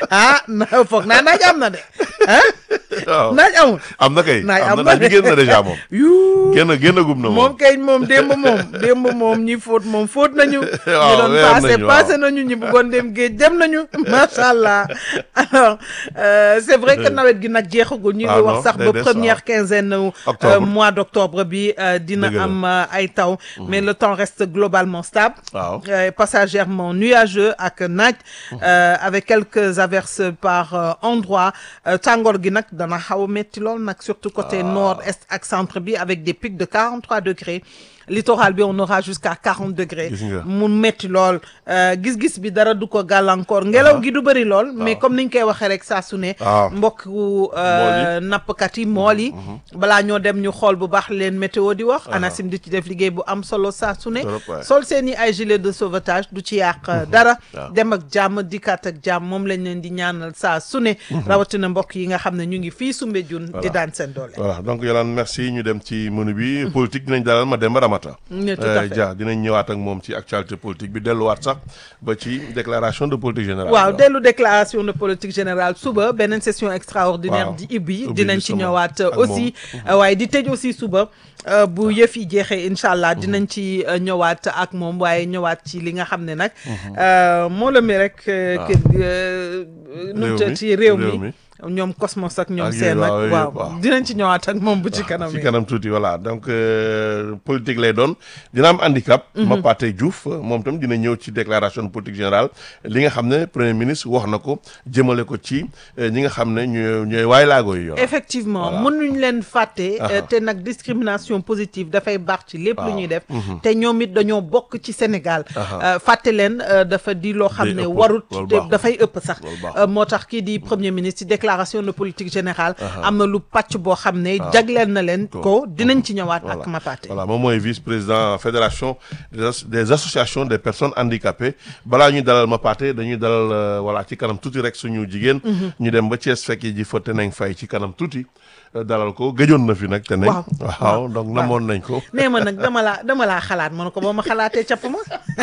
ah na foog naa naaj am na de ah waaw naaj amul am na kay naaj am am na na naaj bi génn na déjà moom yuu génn génn gum na moom moom kay moom démb moom démb moom ñi fóot moom fóot nañu ñi Waaw, doon weer passé nañu, waaw. passé nañu ñi bëggoon dem géej dem nañu macha allah alors euh, c'est vrai que nawet gi nag jeexagul ñu ngi Ah, wax non, sax day ba des, première quinzaine euh, Octobre. mois d'octobre bi euh, dina Dëgg la. am euh, ay taw mais le temps reste globalement stable waaw euh, passagèrement nuageux ak naaj euh, avec quelques averses par euh, endroit euh, tàngoor gi nag dana xaw a métti lool nag surtout côté nord est ak centre bi avec des pics de 43 degrés littoral bi on aura jusqu'à 40 degrés Gis nga. mu métti lool euh, gis-gis bi dara du ko gàllankoor ngelaw gi du bëri lool mais comme niñ koy waxee rek saa su ne waaw. mbokku euh, nappkat yi mool yi balaa ñoo dem ñu xool bu baax leen météo di wax ANACIM di ci def liggéey bu am solo saa su ne Trop, ouais. sol seen i ay gilet de sauvetage du ci yàq dara waaw. dem ak jàmm dikkaat ak jàmm moom lañ leen di ñaanal saa su ne rawatina mbokk yi nga xam ne ñu ngi fii Soumbédioune di daan seen doole voilà donc Yolande merci ñu dem ci menu bi politique dinañ dalal Mademba Ramata Ne, tout à fait. Dia dinañ ñëwaat ak moom ci actualité politique bi delluwaat sax ba ci déclaration de politique générale waaw dellu déclaration de politique générale suba beneen session extraordinaire Waaw. di ibbi Ubbi dinañ ci justement ñëwaat ak aussi waaye di tëj aussi suba euh, bu yëf yi jeexee incha allah dinañ ci euh, ñëwaat ak moom waaye ñëwaat ci li nga xam ne nag euh, moo la mi rek euh, que euh, nu mu Réew mi, ci réew réew mi mi. ñoom Cosmos ak ñoom Ak seen yooyu, ak waaw, yooyu, waaw waaw. dinañ ci ñëwaat ak moom bu ci kanam ci yi kanam tuuti voilà donc euh, politique lay doon dina am handicap. Mapate Diouf moom tam dina ñëw ci déclaration de politique générale li nga xam ne premier ministre wax na ko jëmale ko ci euh, ñi nga xam ne ñooy ñooy waay laago yi yor. effectivement Voilà. mënuñ leen fàtte euh, Aha. te nag discrimination positive dafay baax ci lépp lu Waaw. ñuy def te ñoom it dañoo bokk ci Sénégal Aha. Euh, fàtte leen euh, dafa di loo xam Day ne ëpp, warut loolu te baaxul. dafay ëpp sax Loolu baaxul. Euh, moo tax kii di premier ministre ci déclaration de politique générale am na lu pàcc boo xam ne jagleel na leen ko dinañ ci ñëwaat ak Mapate voilà moom mooy vice-président fédération des as- des associations des personnes handicapées balaa ñuy dalal Mapate dañuy dalal euh, voilà ci kanam tuuti rek suñu jigéen. ñu dem ba Thiès fekk ji fa Teneng Faye ci kanam tuuti euh, dalal ko gëjoon na fi nag. Teneng Waaw. waaw donc namoon nañ ko. nee ma nag dama laa dama laa xalaat ma ne ko boo ma xalaatee capp ma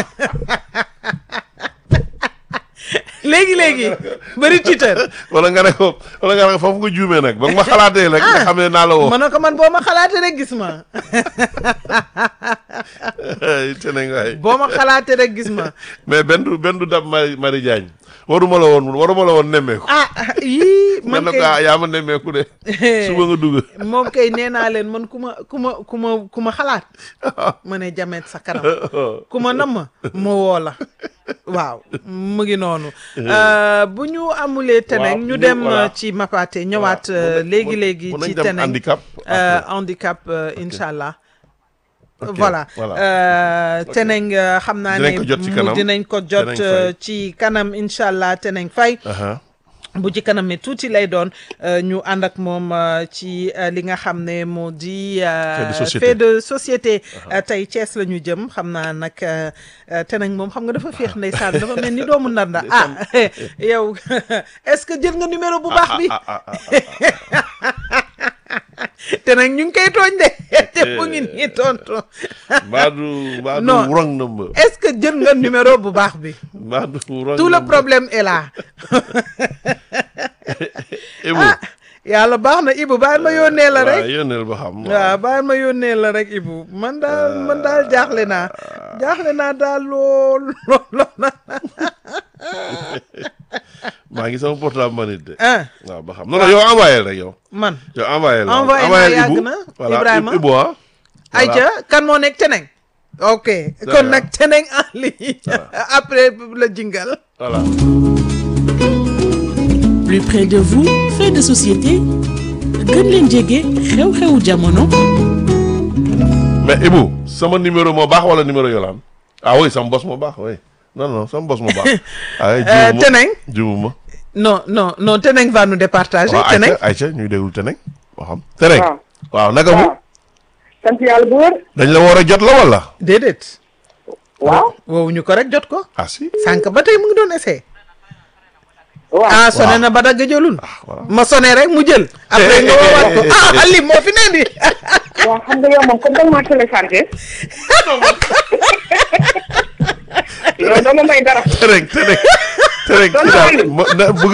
léegi léegi bëri Twitter wala nga ne ko wala nga ne ko foofu nga juumee nag ba nga ma xalaatee rek nga xam ne naa la woo. ma ne ko man boo ma xalaatee rek gis ma Teneng waay boo ma xalaatee rek gis ma mais benn du benn du dab Marie Marie Diagne waruma la woon waruma la woon nemmeeku. ah yii man man nag kay ah yaa ma nemmeeku de. suba nga dugg. moom kay nee naa leen man ku ma ku ma ku ma ku ma xalaat ma ne jamet sa kanam ku ma namm ma woo la waaw mu ngi noonu Euh, bu ñu amulee teneng Waaw, ñu ñu- dem voilà. euh, ci Mapate ñëwaat Voilà. euh, Mun nañ- léegi léegi mun nañ ci dem teneng handicap Euh, après. handicap euh, incha allah Ok, voilà voilà. Euh, teneng euh, xam naa Dinañ ne ko jot ci mu- kanam. dinañ ko jot Teneng euh, Faye. ci kanam incha allah teneng fay Aha. bu ci kanam mi tuuti lay doon euh, ñu ànd ak moom euh, ci euh, li nga xam ne moo di euh, Fait de société. fait de société Euh, tey Thiès la ñu jëm xam naa nag euh, euh, te nag moom xam nga dafa féex ndeysaan dafa mel ni doomu ndanda ah yow est-ce que jël nga numéro bu baax bi ah ah ah te nag ñu ngi koy tooñ de te mu ngi nii tontu Mbadu Mbadu Non. wrong number. est-ce que jël nga numéro bu baax bi Mbadu wrong tout le number. problème est là Ibu. ah yàlla baax na Ibou bàyyi ma yónnee la rek waaw yónneel ba xam. waaw bàyyi ma yónnee la rek Ibou man daal man daal jaaxle naa jaaxle naa daal lool lool lool maa ngi sama portable man it de. ah waaw ba xam non non yow envoyé rek yow. man yow envoyé la Envoyé naa envoyé yàgg Ibu. na, voilà Ibrahima. Ibu ah. Aïcha kan moo nekk teneng ok kon nag teneng en ligne après la jingal voilà. plus près de vous fait de société gën leen jege xew-xewu jamono mais Ibu sama numéro moo baax wala numéro Yolande. ah oui sama bos moo baax oui non non sama bos moo baax. ay Euh, juumuma teneng juumuma. non non non teneng va nous départager waaw teneng Aïcha Aïcha ñuy déglu Teneng. boo xam Teneng. waaw waaw naka mu. waaw sant yàlla bu wër dañ la war a jot la wala. déedéet waaw woowu ñu ko rek jot ko ah si. sànq ba tey mu ngi doon essayé waaw ah sonné Waaw. na ba dagg jëlul voilà. ma sonné rek mu jël après nga woowaat ko ah Ali moo fi ne di waaw xam nga yow moom comme danga maa téléchargé yow doo ma may dara Teneng Teneng. Teneng. Doon na kii daal wàllu. ma- na- bëgg